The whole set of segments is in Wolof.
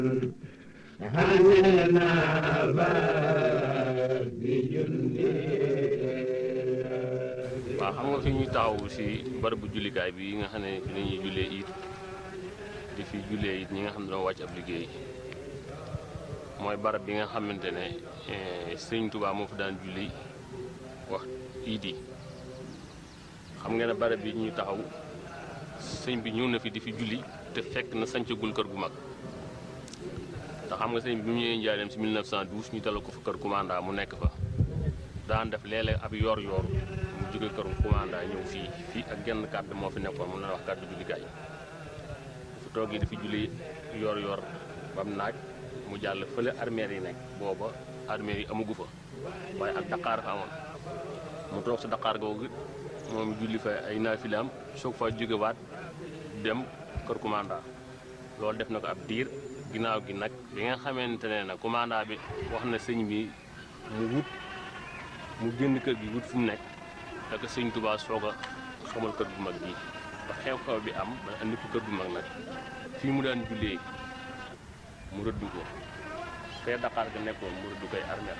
waaw xam nga fi ñuy taxaw si barabu jullikaay bi nga xam ne fi la ñuy jullee it di fi jullee it ñi nga xam ne doo wàcc ab liggéey mooy barab bi nga xamante ne sëñ Tuubaa moo fi daan julli wax iid yi xam nga ne barab bi ñuy taxaw sëñ bi ñëw na fi di fi julli te fekk na sancagul kër gu mag te xam nga sëñ bi bi mu ñëwee njaareem si 1912 ñu dalal ko fa kër commanda mu nekk fa daan def léeg-léeg ab yor-yor mu jóge kër commanda ñëw fii fii ak genn kàddu moo fi nekkoon mu la wax kàddu jullikaay fu toogee di fi julli yor-yor bam naaj mu jàll fële armeer yi nekk booba armeer yi amagu fa waaye ak daqaar fa amoon mu toog sa daqaar googu moom julli fa ay naafilaam soog fa jógewaat dem kër commanda loolu def na ko ab diir ginnaaw gi nag bi nga xamante ne nag commanda bi wax na sëñ bi mu wut mu génn kër gi wut fu mu nekk ak sëñ Tuubaa soog a xamal kër gu mag gi ba xew-xew bi am ba andi ko kër gu mag nag fii mu daan jullee mu rëdd ko fee Dakar ga nekkoon mu rëdd koy armeel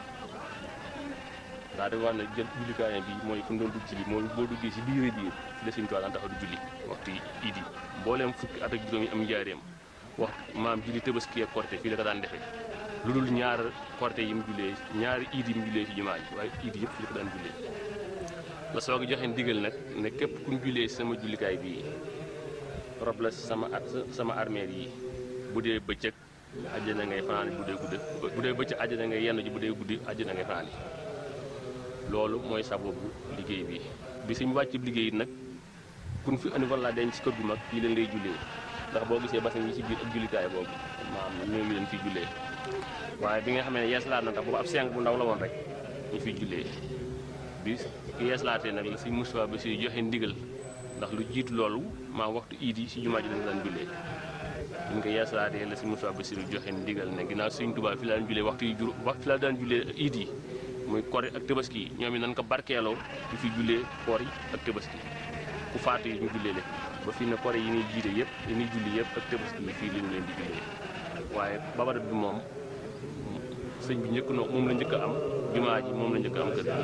daa di wax ne jël jullikaayam bi mooy fu mu doon dugg ci li mooy boo duggee si biir biir fi la sëñ Tuubaa daan taxaw di julli waxtu iid yi mbooleem fukki at ak juróom yi am njaareem wax maam julli Tabaski ak Korité fii la ko daan defee lu dul ñaar Korité yi mu jullee ñaari iid yi mu jullee ci jumaa ji waaye iid yëpp fii la ko daan jullee la soog a joxe ndigal nag ne képp ku ñu jullee sama jullikaay bii rob la sama sama armeel yi bu dee bëccëg àjjana ngay fanaan bu dee guddi bu dee bëccëg àjjana ngay yenn ji bu dee guddi àjjana ngay fanaan loolu mooy sababu liggéey bi bi suñu wàcc liggéey nag kun fi andi walla denc ci kër gu mag fii leen lay jullee ndax boo gisee basin yi ci biir ak jullikaay boobu maam ñoo ngi leen fi jullee waaye bi nga xam ne yeeslaat na tax boobu ab seng bu ndaw la woon rek ñu fiy jullee bi ki yeeslaatee nag la si Moustapha ba si joxe ndigal ndax lu jiitu loolu maa waxtu iid yi si jumaa ji lañu daan jullee ñu ngi ko yeeslaatee la si Moustapha ba si joxe ndigal ne ginnaaw Sëñ Tuubaa fi la daan jullee waxtu yi jur fi la daan jullee iid yi muy kori ak tabaski yi ñoom it nañ ko barkeeloo di fi jullee koor yi ak tabaski ku faatu yi ñu jullee leen ba fii ne kori yi ñuy jiite yëpp yi ñuy julli yëpp ak tabaski yi fii lañu leen di jullee waaye babarat bi moom sëñ bi njëkk na moom la njëkk a am jumaa ji moom la njëkk a am kër